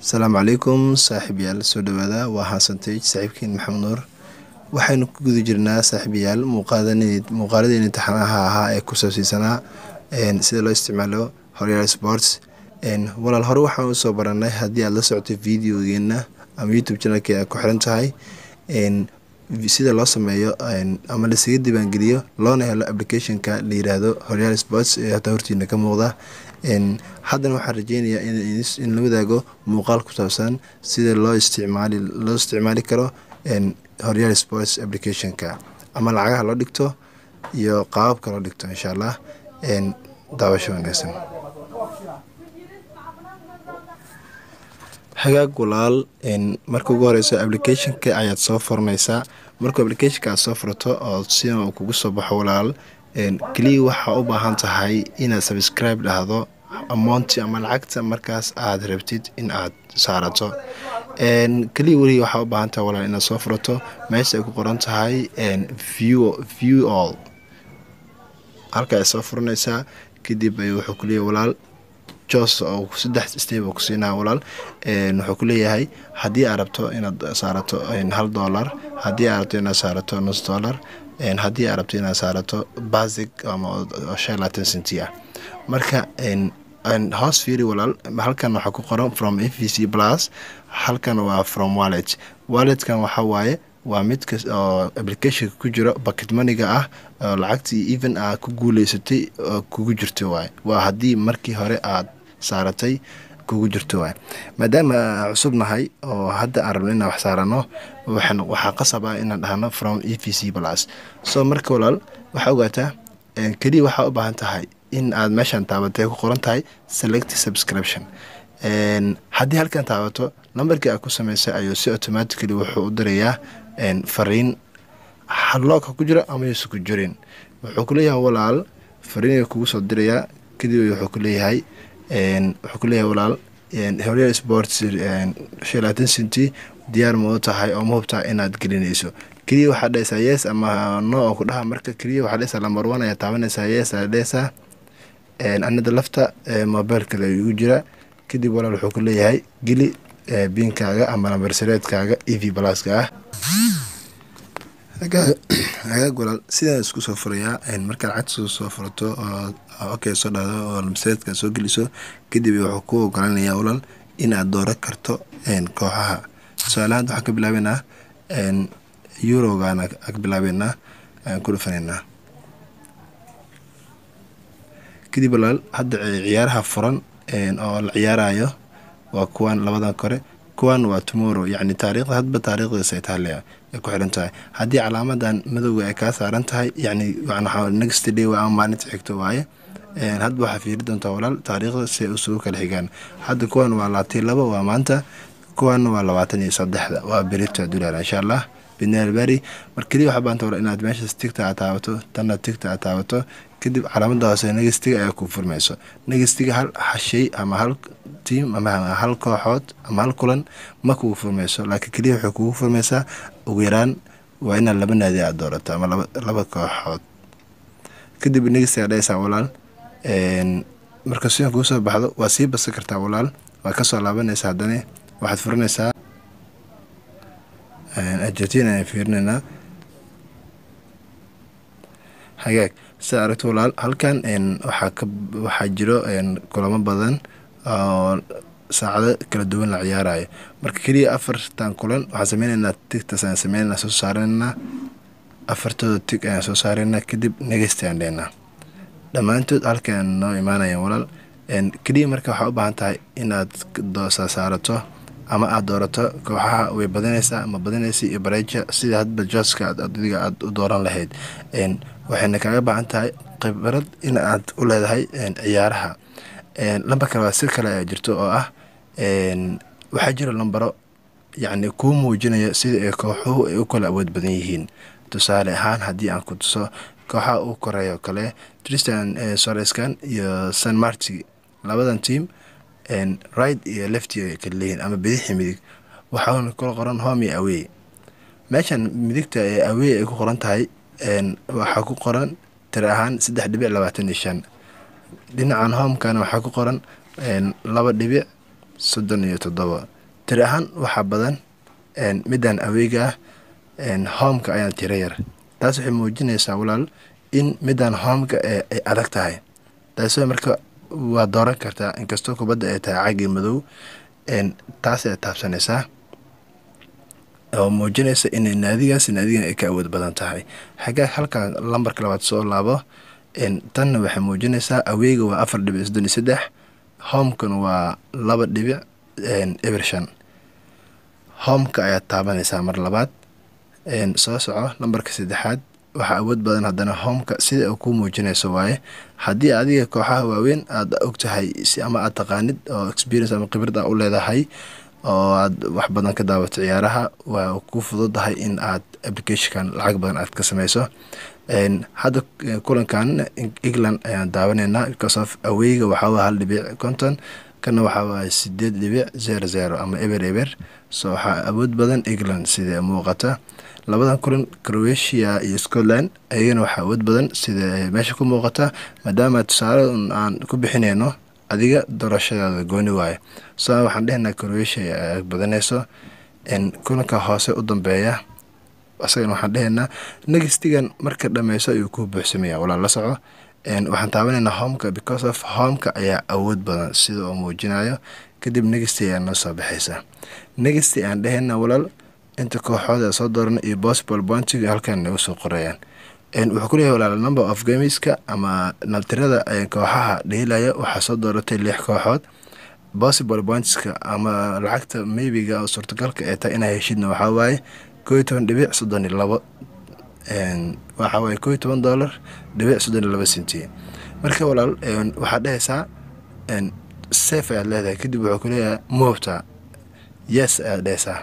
asalaamu calaykum saaxiibayaal soo dhawaada waa xasanteej saaxiibkeen maxamed nuur waxaynu ku guda jirnaa saaxiibayaal muuqaaladeen imtixaanaha ahaa ee ku saabsiisanaa sida loo isticmaalo horyaal sports walaal hore waxaan usoo baranay haddii aad la socotay videogeena ama youtube channelka aad ku xiran tahay sida loo sameeyo ama lasaga diiwaangeliyo loona helo applicationka la yiraahdo horyaal sports ee hata hortiina ka muuqda haddana waxaan rajeynayaa in la wadaago muuqaal ku saabsan sida loo isticmaali loo isticmaali karo horyaal sports applicationka ama lacagaha loo dhigto iyo qaababka loo dhigto insha allah daawasho wanaagsan hagaag walaal marka ugu horeyso applicationka ayaad soo furanaysaa markuu applicationka aad soo furato oo sida uu kugu soo baxo walaal keliya waxaa u baahan tahay inaad subscribe dhahdo amounti ama lacagta markaas aad rabtid in aad saarato keliya welihi waxaa u baahan tahay walaal inaad soo furato meesha ay ku qoran tahay view all halka ay soo furanaysaa kadib wuxuu kuleeyahay walaal jos oo saddex step oo ku siinaa walaal wuxuu ku leeyahay haddii aad rabto inaad saarato hal dollar haddii aad rabto inaad saarato nus dollar haddii aad rabto inaad saarato basic ama shan laatan centi ah marka hoos fiiri walaal halkan waxaa ku qoran from f v c plus halkan waa from wallet walletkan waxa waaye waa mid kas oo applicationka ku jiro bucket maniga ah oo lacagtii even aad ku guuleysatay oo kugu jirto waay waa haddii markii hore aad saaratay kugu jirto waay maadaama cusub nahay oo hadda aan rabno inaan wax saarano waxaa qasab ah inaan dhahno from e v c plus so marka walaal waxaa ogaataa keliya waxaa u baahan tahay in aad meeshan taabatay ku qoran tahay select subscription haddii halkan taabato lambarkii aad ku samaysay ayuu si automatically wuxuu u dirayaa fariin halooka ku jira ama yuusa ku jirin wuxuu kuleeyahay walaal fariin kugu soo dirayaa kadib wuxuu kuleeyahay wuxuu kuleeyahay walaal horyaal sports shan laatan centi diyaar ma u tahay oo ma hubtaa inaad gelinayso keliya waxaa dhehaysaa yes ama no oo ku dhaha marka keliya waxaa dhehaysaa lambar one ayaa taabanaysaa yes ayaa dhehaysaa anada lafta mobile kale igu jira kadib walaal wuxuu ku leeyahay geli biinkaaga ama lambarsareedkaaga e v balaska ah hagaag walaal sidaan isku soo furayaa markaad lacagta soo furato oo okay soo dhahdo oo lambarsareedka soo geliso kadib wuxuu ku ogolanayaa walaal inaad dooran karto kooxaha tusaalahaan waxaan ka bilaabeynaa eurogaana ka bilaabeynaa ayaan ku dhufanaynaa kadib walaal hadda ciyaaraha furan oo la ciyaarayo waa kuwan labadan kore kuwan waa tomorrow yacni taariikhda hadba taariikhdiisa ay tahay ay ku xiran tahay haddii calaamadan madowga ay kaa saaran tahay yacni next day waa ama maalinta xigto waaye hadba waxaa fiiri doontaa walaal taariikhda si ay usugu kala xigaan hadda kuwan waa labaatan iyo labo waa maanta kuwanna waa labaatan iyo saddexda waa berito dulaar insha allah binaalbari mar keliya waxaa baanta walaal inaad meeshaas tigta aad taabato tanna tigta aad taabato kadib calaamada hoose negestiga ayaa ku furmayso negestiga hal shay ama hal tiam ama hal kooxood ama hal kulan ma kugu furmayso laakiin keliya waxay kugu furmaysaa ugu yaraan waa inaad laba naadi aad doorato ama laba kooxood kadib negestiga dhehaysaa walaal marka sidan kugu soo baxdo waa sii basa kartaa walaal waa kasoo laabanaysaa haddana waxaad furanaysaa argentina ayaan fiirinaynaa hagaag sida aragto walaal halkan waxaa ka waxaa jiro kulamo badan oo saacado kala duwan la ciyaarayo marka keliya afartan kulan waxaan sameyneynaa tigtaas ayaan sameyneynaa soo saareynaa afartooda tig ayaan soo saareynaa kadib negesti aan dhehnaa dhammaantood halkan noo imaanayaan walaal keliya marka waxaa u baahan tahay inaad doosa saarato ama aada doorato kooxaha way badanaysaa ama badanaysa iyo bareeja sida hadba jooska adiga aada u dooran lahayd waxayna kaaga baahan tahay khibrad in aad u leedahay ciyaaraha lambar kale waa si kale ayaa jirto oo ah waxaa jira lambaro yacni kuu muujinaya sida ay kooxuhu ay u kala awood badan yihiin tusaale ahaan haddii aan ku tuso kooxaha uu koreeyo kale tristan soreskan iyo san marti labadan team right iyo lefti ay kala leeyihiin ama bidixi midig waxaana kula qoran home iyo awey meeshan midigta ee awey ay ku qoran tahay waxaa ku qoran tiri ahaan saddex dhibic labaatan iyo shan dhinacan homekana waxaa ku qoran laba dhibic soddon iyo toddoba tiri ahaan waxaa badan midaan aweyga ah homeka ayaa tiro yar taas waxay muujinaysaa walaal in midaan homeka ay adag tahay taas marka waa dooran kartaa inkastoo kubadda ay tahay cagii madow taas ay taabsanaysaa oo muujinaysa in naadigaas naadigan ay ka awood badan tahay xagaa halkan lambarka labaad soo laabo tanna waxay muujinaysaa aweyga waa afar dhibic soddon iyo saddex homekana waa laba dhibic eber shan homeka ayaad taabanaysaa mar labaad soo soco lambarka saddexaad waxaa awood badan haddana homeka sida uu ku muujinayso waaye haddii adiga kooxaha waaweyn aad og tahay ama aad taqaanid oo experience ama khibrad a u leedahay oo aad wax badan ka daawato ciyaaraha waa ku fududahay in aad applicationkan lacag badan aad ka sameyso hadda kulankan england ayaan daawanaynaa because of aweyga waxaa hal dhibic conton kana waxaa waay sideed dhibic zero zero ama eber eber so waxaa awood badan england sida muuqata labadan kulan croatia iyo scotland ayagana waxaa awood badan sida meesha ku muuqata maadaama tusaale aan ku bixinayno adiga doorashadaada gooni waaye so waxaan dhehnaa croatia badanayso kulanka hoose u dambeeya isagana waxaan dhehaynaa negastigan marka dhameyso ayuu ku buuxsamaya walaa la soco waxaan taabanaynaa homeka because of homeka ayaa awood badan sida oo muujinayo kadib negasty ayaa noo soo baxaysa negasty aan dhehayna walaal inta kooxooda soo doorana iyo possible pointiga halkan nagu soo qorayaan wuxuu ku leeyahay walaal number of gameska ama naltirada kooxaha dheelaya waxaa soo dooratay lix kooxood possible pointska ama lacagta maybiga oo suurtagalka ee tahay inaa heshidna waxaa waaye koo iyo toban dhibic soddon iyo labo waxaa waaye koo iyo toban dollar dhibic soddon iyo labo senti marka walaal waxaad dhehaysaa safe ayaad leedahay kadib wuxuu ku leeyahay moobta yes ayaad dhehaysaa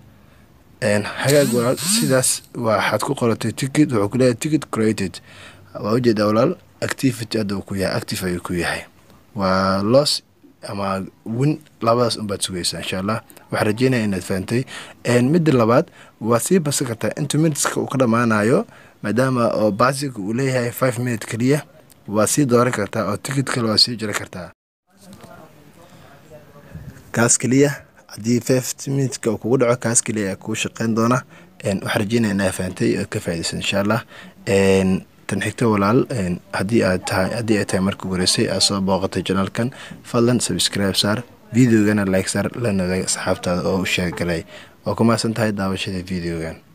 hagaag walaal sidaas waxaad ku qoratay ticket wuxuu kuleeyahay ticket created waa ujeedaa walaal activity hadda uu ku yahay active ayuu ku yahay waa los ama win labadaas unbaad sugaysaa insha allah waxaa rajeynaya inaad fahantay midda labaad waad sii basan kartaa inta minuteska uu ka dhammaanayo maadaama oo basic uu leeyahay five minute keliya waad sii dooran kartaa oo ticket kale waad sii jiri kartaa kaas keliya haddii fift minutka uu kugu dhaco kaas keliya ayaa kuu shaqeyn doona waxaa rajeynaya inaa fahantay oo ka faaidaysa insha allah tan xigto walaal haddii aad tahay haddii ay tahay marka horeysay aad soo booqatay janaalkan fadlan subscribe saar videogana like saar la nadaag asxaabtaada oo u sheegalay waa ku mahadsan tahay daawashada videogan